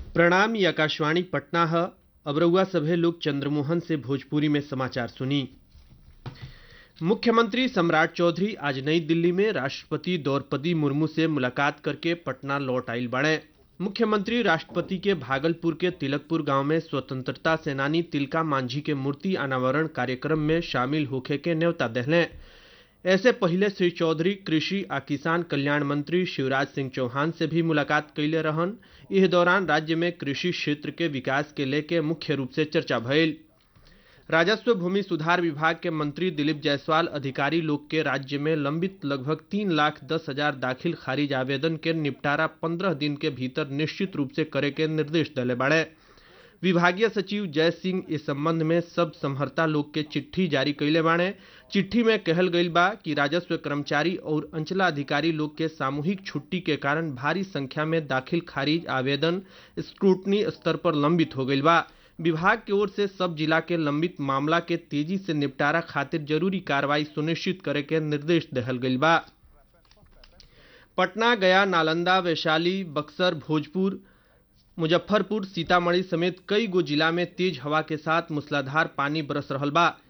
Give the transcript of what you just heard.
प्रणाम ये आकाशवाणी पटना है अब रउआ सभे लोग चंद्रमोहन से भोजपुरी में समाचार सुनी मुख्यमंत्री सम्राट चौधरी आज नई दिल्ली में राष्ट्रपति द्रौपदी मुर्मू से मुलाकात करके पटना लौट आइल बड़े मुख्यमंत्री राष्ट्रपति के भागलपुर के तिलकपुर गांव में स्वतंत्रता सेनानी तिलका मांझी के मूर्ति अनावरण कार्यक्रम में शामिल होखे के न्योता दहलें ऐसे पहले श्री चौधरी कृषि आ किसान कल्याण मंत्री शिवराज सिंह चौहान से भी मुलाकात कैले रहन इस दौरान राज्य में कृषि क्षेत्र के विकास के लेके मुख्य रूप से चर्चा भइल राजस्व भूमि सुधार विभाग के मंत्री दिलीप जायसवाल अधिकारी लोग के राज्य में लंबित लगभग तीन लाख दस हजार दाखिल खारिज आवेदन के निपटारा पंद्रह दिन के भीतर निश्चित रूप से करे के निर्देश दिले बाड़े विभागीय सचिव जय सिंह इस संबंध में सब समहर्ता लोग के चिट्ठी जारी कैले बाड़े चिट्ठी में कहल गईल बा कि राजस्व कर्मचारी और अंचलाधिकारी लोग के सामूहिक छुट्टी के कारण भारी संख्या में दाखिल खारिज आवेदन स्क्रूटनी स्तर पर लंबित हो गईल बा विभाग की ओर से सब जिला के लंबित मामला के तेजी से निपटारा खातिर जरूरी कार्रवाई सुनिश्चित करे के निर्देश दहल गईल बा पटना गया नालंदा वैशाली बक्सर भोजपुर मुजफ्फरपुर सीतामढ़ी समेत कई गो जिला में तेज हवा के साथ मूसलाधार पानी बरस रहल बा